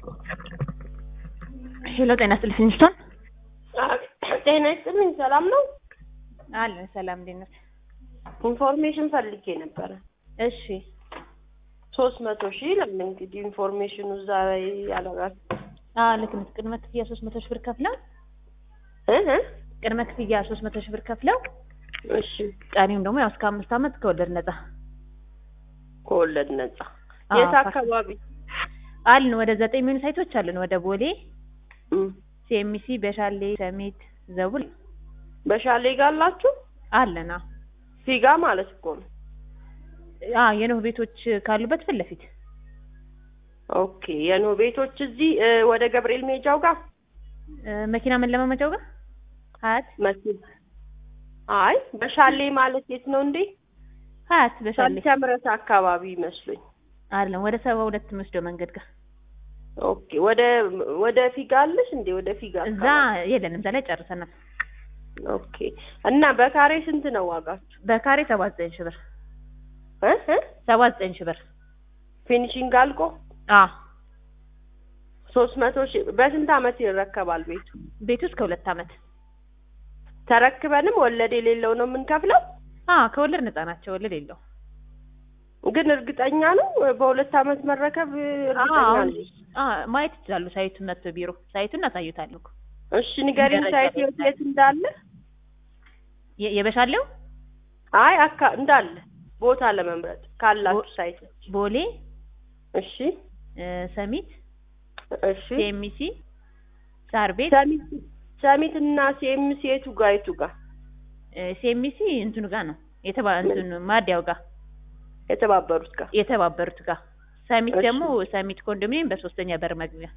ሄሎ ጤና ይስጥልኝ ፊንስቶን ጤና ይስጥልኝ። ሰላም ነው? አለን ሰላም እንዴት ነህ? ኢንፎርሜሽን ፈልጌ ነበረ። እሺ ሶስት መቶ ሺህ ለምን እንግዲህ ኢንፎርሜሽኑ እዛ ላይ ያለራል አዎ ልክ ነህ። ቅድመ ክፍያ ሶስት መቶ ሺህ ብር ከፍለው እህ ቅድመ ክፍያ ሶስት መቶ ሺህ ብር ከፍለው እሺ ቀሪውን ደግሞ ያው እስከ አምስት ዓመት ከወለድ ነጻ ከወለድ ነጻ። አዎ፣ የት ፋክስ- አካባቢ? አልን ወደ ዘጠኝ የሚሆኑ ሳይቶች አለን። ወደ ቦሌ፣ እም፣ ሲኤምሲ፣ በሻሌ፣ ሰሚት፣ ዘቡል በሻሌ ጋር አላችሁ? አለን። አዎ ፊጋ ማለት እኮ ነው። አዎ የኖህ ቤቶች ካሉበት ፊት ለፊት ኦኬ የኖ ቤቶች እዚህ እ፣ ወደ ገብርኤል ሜጃው ጋር እ፣ መኪና መለማመጃው ጋር ሀያት መስል አይ በሻሌ ማለት የት ነው እንዴ? ሀያት በሻሌ ሰምረት አካባቢ ይመስሉኝ። አይደለም ወደ ሰባ ሁለት የሚወስደው መንገድ ጋር ኦኬ ወደ ወደ ፊጋ አለሽ እንዴ? ወደ ፊጋ እዛ አካባቢ። የለንም። እዛ ላይ ጨርሰናል። ኦኬ እና በካሬ ስንት ነው ዋጋችሁ? በካሬ ሰባ ዘጠኝ ሺህ ብር እ እ ሰባ ዘጠኝ ሺህ ብር ፊኒሺንግ አልቆ አዎ ሶስት መቶ ሺህ በስንት አመት ይረከባል ቤቱ? ቤቱ እስከ ሁለት ዓመት ተረክበንም ወለድ የሌለው ነው የምንከፍለው። አዎ ከወለድ ነፃ ናቸው። ወለድ የለው ግን እርግጠኛ ነው በሁለት አመት መረከብ እርግጠኛ አሁን ነው? ማየት ይችላሉ። ሳይቱን መጥቶ ቢሮ ሳይቱን እናሳዩታለን እኮ እሺ ንገሪኝ፣ ደረጃ ሳይት ላይ የት የት እንዳለ? የ- የበሻለው አይ አካ እንዳለ ቦታ ለመምረጥ ካላችሁ ሳይት። ቦሌ፣ እሺ እ፣ ሰሚት፣ እሺ ሲኤምሲ፣ ሳር ቤት ሰሚት ሰሚት እና ሲኤምሲ የቱ ጋር የቱ ጋር እ፣ ሲኤምሲ እንትኑ ጋር ነው የተባ እንትኑ ማዲያው ጋር የተባበሩት ጋር? የተባበሩት ጋር ሰሚት እሺ። ደግሞ ሰሚት ኮንዶሚኒየም በሶስተኛ በር መግቢያ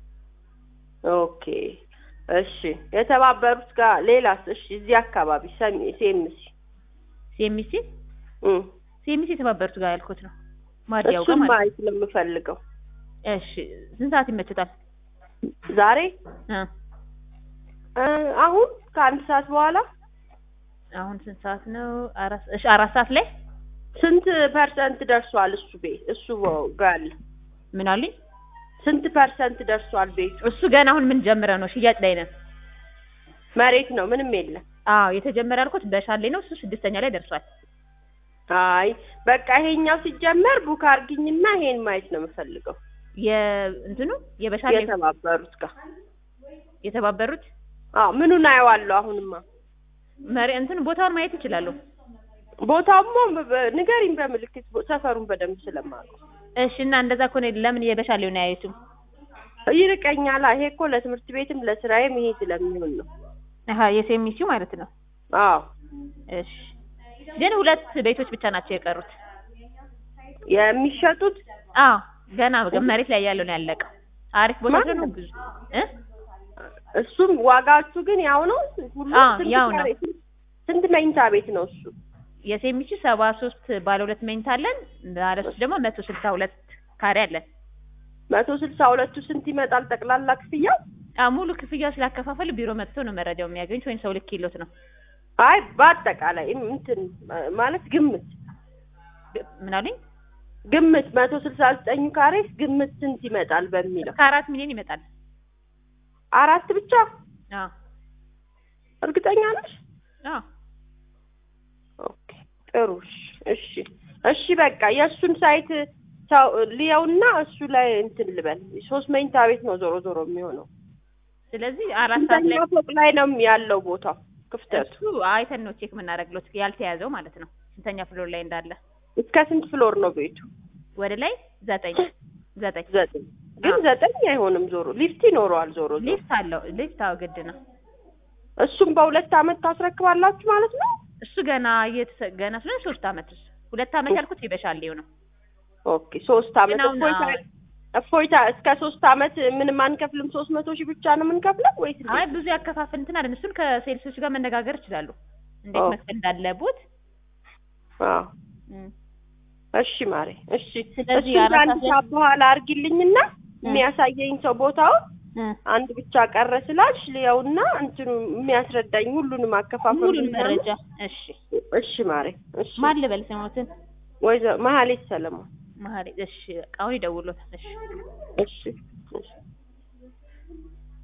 ኦኬ እሺ የተባበሩት ጋር ሌላስ? እሺ እዚህ አካባቢ ሰሚ ሲኤምሲ ሲኤምሲ እም ሲኤምሲ የተባበሩት ጋር ያልኩት ነው ማዲያው ጋር እሱን ማለት ማየት ነው የምፈልገው እሺ ስንት ሰዓት ይመችታል ዛሬ እ እ፣ አሁን ከአንድ ሰዓት በኋላ አሁን ስንት ሰዓት ነው አራት እሺ አራት ሰዓት ላይ ስንት ፐርሰንት ደርሷል? እሱ ቤት እሱ ጋር ያለ ምን አሉኝ ስንት ፐርሰንት ደርሷል ቤቱ? እሱ ገና አሁን ምን ጀምረ ነው ሽያጭ ላይ ነን መሬት ነው ምንም የለም። አዎ የተጀመረ ያልኩት በሻሌ ነው እሱ ስድስተኛ ላይ ደርሷል አይ በቃ ይሄኛው ሲጀመር ቡክ አርግኝና ይሄን ማየት ነው የምፈልገው። የእንትኑ የበሻሌ የተባበሩት ጋር የተባበሩት አዎ ምኑን አየዋለሁ አሁንማ መሪ እንትን ቦታውን ማየት ይችላሉ ቦታውማ በ- ንገሪኝ በምልክት ቦ- ሰፈሩን በደንብ ስለማውቀው እሺ እና እንደዛ ከሆነ ለምን የበሻሌውን አያዩትም ይርቀኛል። ይሄ እኮ ለትምህርት ቤትም ለስራዬም ይሄ ስለሚሆን ነው። አሀ የሴሚሲው ማለት ነው አዎ እሺ ግን ሁለት ቤቶች ብቻ ናቸው የቀሩት የሚሸጡት አዎ ገና መሬት ላይ ያለው ነው ያለቀው አሪፍ ቦታ ማለት ስለሆነ ነው? ብዙ እ እሱም ዋጋችሁ ግን ያው ነው ሁሉ አዎ፣ ስንት ያው ነው። ካሬ- ስንት መኝታ ቤት ነው እሱ? የሴሚሲው ሰባ ሶስት ባለ ሁለት መኝታ አለን ባለ ሶስት ደግሞ መቶ ስልሳ ሁለት ካሬ አለን መቶ ስልሳ ሁለቱ ስንት ይመጣል ጠቅላላ ክፍያው? አዎ ሙሉ ክፍያው ስላከፋፈሉ ቢሮ መጥቶ ነው መረጃው የሚያገኙት ወይም ሰው ልክ ይሎት ነው አይ በአጠቃላይ እም- እንትን ማለት ግምት ምን አሉኝ ግምት መቶ ስልሳ ዘጠኙ ካሬ ግምት ስንት ይመጣል በሚለው ከአራት ሚሊዮን ይመጣል አራት ብቻ አዎ እርግጠኛ ነሽ? አዎ ኦኬ ጥሩ እሺ እሺ እሺ በቃ የእሱን ሳይት ሰው ልየውና እሱ ላይ እንትን ልበል ሶስት መኝታ ቤት ነው ዞሮ ዞሮ የሚሆነው ስለዚህ አራት ሰዓት ላይ ስንተኛ ፎቅ ላይ ነው ያለው ቦታው ክፍተቱ እሱ አይተን ነው ቼክ የምናደርግሎት ያልተያዘው ማለት ነው ስንተኛ ፍሎር ላይ እንዳለ እስከ ስንት ፍሎር ነው ቤቱ ወደ ላይ ዘጠኝ ዘጠኝ ዘጠኝ ግን አዎ። ዘጠኝ አይሆንም ዞሮ ሊፍት ይኖረዋል ዞሮ ዞሮ ሊፍት አለው ሊፍት አዎ ግድ ነው እሱም በሁለት አመት ታስረክባላችሁ ማለት ነው እሱ ገና እየተሰ ገና ስለሆነ ሶስት አመት እሱ ሁለት አመት ያልኩት ይበሻሌው ነው ኦኬ ሶስት አመት ግን አሁን እፎይታ አዎ። እፎይታ እስከ ሶስት አመት ምንም አንከፍልም ሶስት መቶ ሺህ ብቻ ነው የምንከፍለው ወይስ እንዴት? አይ ብዙ ያከፋፍል እንትን አይደል እሱን ከሴልሶች ጋር መነጋገር ይችላሉ እንዴት ኦ። መክፈል እንዳለቦት አዎ እም። እሺ ማሬ እሺ ስለዚህ እሱን አራት ከአንድ ሰዓት ላይ- ሰዓት በኋላ አርጊልኝና የሚያሳየኝ ሰው ቦታውን እ አንድ ብቻ ቀረ ስላልሽ ልየውና እንትኑ የሚያስረዳኝ ሁሉንም አከፋፈሉ ሙሉን መረጃ እሺ እሺ ማሬ እሺ ማን ልበል ስሞትን ወይዘ መሀሌት ሰለሞን መሀሪ እሺ በቃ አሁን ይደውሎታል እሺ እሺ